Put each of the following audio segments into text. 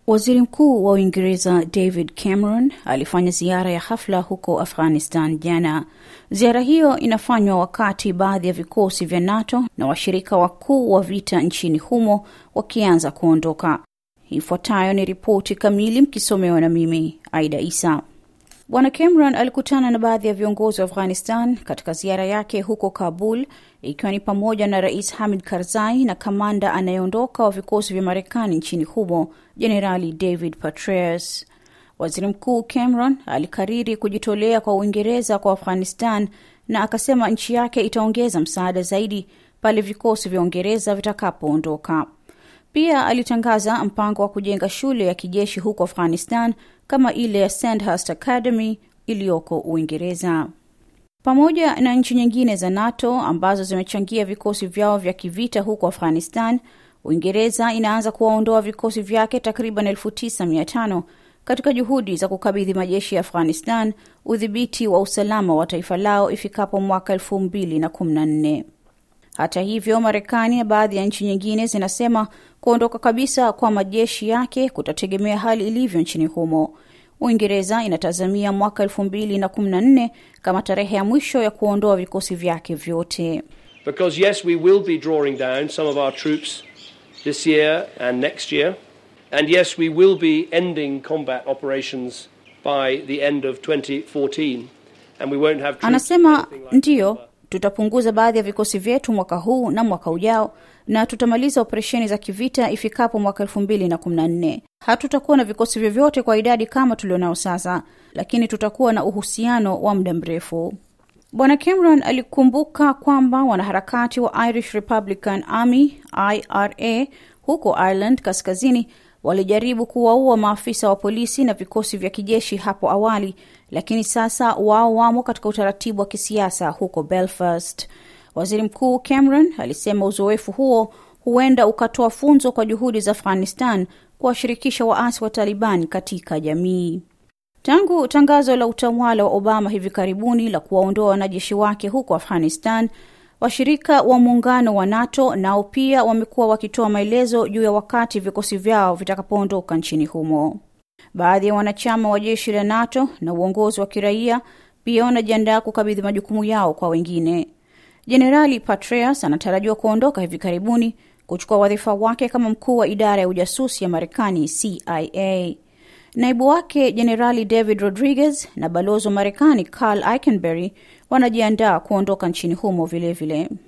Waziri Mkuu wa Uingereza David Cameron alifanya ziara ya hafla huko Afghanistan jana. Ziara hiyo inafanywa wakati baadhi ya vikosi vya NATO na washirika wakuu wa vita nchini humo wakianza kuondoka. Ifuatayo ni ripoti kamili mkisomewa na mimi Aida Isa. Bwana Cameron alikutana na baadhi ya viongozi wa Afghanistan katika ziara yake huko Kabul, ikiwa ni pamoja na Rais Hamid Karzai na kamanda anayeondoka wa vikosi vya Marekani nchini humo, Jenerali David Petraeus. Waziri Mkuu Cameron alikariri kujitolea kwa Uingereza kwa Afghanistan na akasema nchi yake itaongeza msaada zaidi pale vikosi vya Uingereza vitakapoondoka. Pia alitangaza mpango wa kujenga shule ya kijeshi huko Afghanistan kama ile ya Sandhurst Academy iliyoko Uingereza. Pamoja na nchi nyingine za NATO ambazo zimechangia vikosi vyao vya kivita huko Afghanistan, Uingereza inaanza kuwaondoa vikosi vyake takriban elfu tisa mia tano katika juhudi za kukabidhi majeshi ya Afghanistan udhibiti wa usalama wa taifa lao ifikapo mwaka elfu mbili na kumi na nne. Hata hivyo, Marekani na baadhi ya nchi nyingine zinasema kuondoka kabisa kwa majeshi yake kutategemea hali ilivyo nchini humo. Uingereza inatazamia mwaka elfu mbili na kumi na nne kama tarehe ya mwisho ya kuondoa vikosi vyake vyote. Because yes, we will be drawing down some of our troops this year and next year. And yes, we will be ending combat operations by the end of 2014. And we won't have troops Anasema ndiyo, tutapunguza baadhi ya vikosi vyetu mwaka huu na mwaka ujao na tutamaliza operesheni za kivita ifikapo mwaka elfu mbili na kumi na nne. Hatutakuwa na vikosi vyovyote kwa idadi kama tulionao sasa, lakini tutakuwa na uhusiano wa muda mrefu. Bwana Cameron alikumbuka kwamba wanaharakati wa Irish Republican Army IRA huko Ireland kaskazini walijaribu kuwaua maafisa wa polisi na vikosi vya kijeshi hapo awali, lakini sasa wao wamo katika utaratibu wa kisiasa huko Belfast. Waziri Mkuu Cameron alisema uzoefu huo huenda ukatoa funzo kwa juhudi za Afghanistan kuwashirikisha waasi wa Taliban katika jamii. Tangu tangazo la utawala wa Obama hivi karibuni la kuwaondoa wanajeshi wake huko Afghanistan, washirika wa muungano wa NATO nao pia wamekuwa wakitoa maelezo juu ya wakati vikosi vyao vitakapoondoka nchini humo. Baadhi ya wanachama wa jeshi la NATO na uongozi wa kiraia pia wanajiandaa kukabidhi majukumu yao kwa wengine. Jenerali Petraeus anatarajiwa kuondoka hivi karibuni kuchukua wadhifa wake kama mkuu wa idara ya ujasusi ya Marekani, CIA. Naibu wake Jenerali David Rodriguez na balozi wa Marekani Carl Eikenberry wanajiandaa kuondoka nchini humo vilevile vile.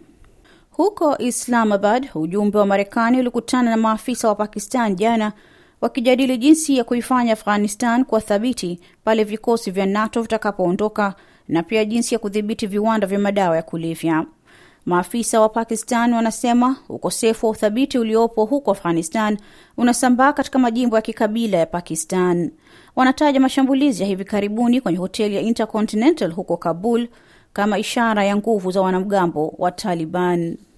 Huko Islamabad, ujumbe wa Marekani ulikutana na maafisa wa Pakistan jana wakijadili jinsi ya kuifanya Afghanistan kuwa thabiti pale vikosi vya NATO vitakapoondoka na pia jinsi ya kudhibiti viwanda vya madawa ya kulevya. Maafisa wa Pakistan wanasema ukosefu wa uthabiti uliopo huko Afghanistan unasambaa katika majimbo ya kikabila ya Pakistan. Wanataja mashambulizi ya hivi karibuni kwenye hoteli ya Intercontinental huko Kabul kama ishara ya nguvu za wanamgambo wa Taliban.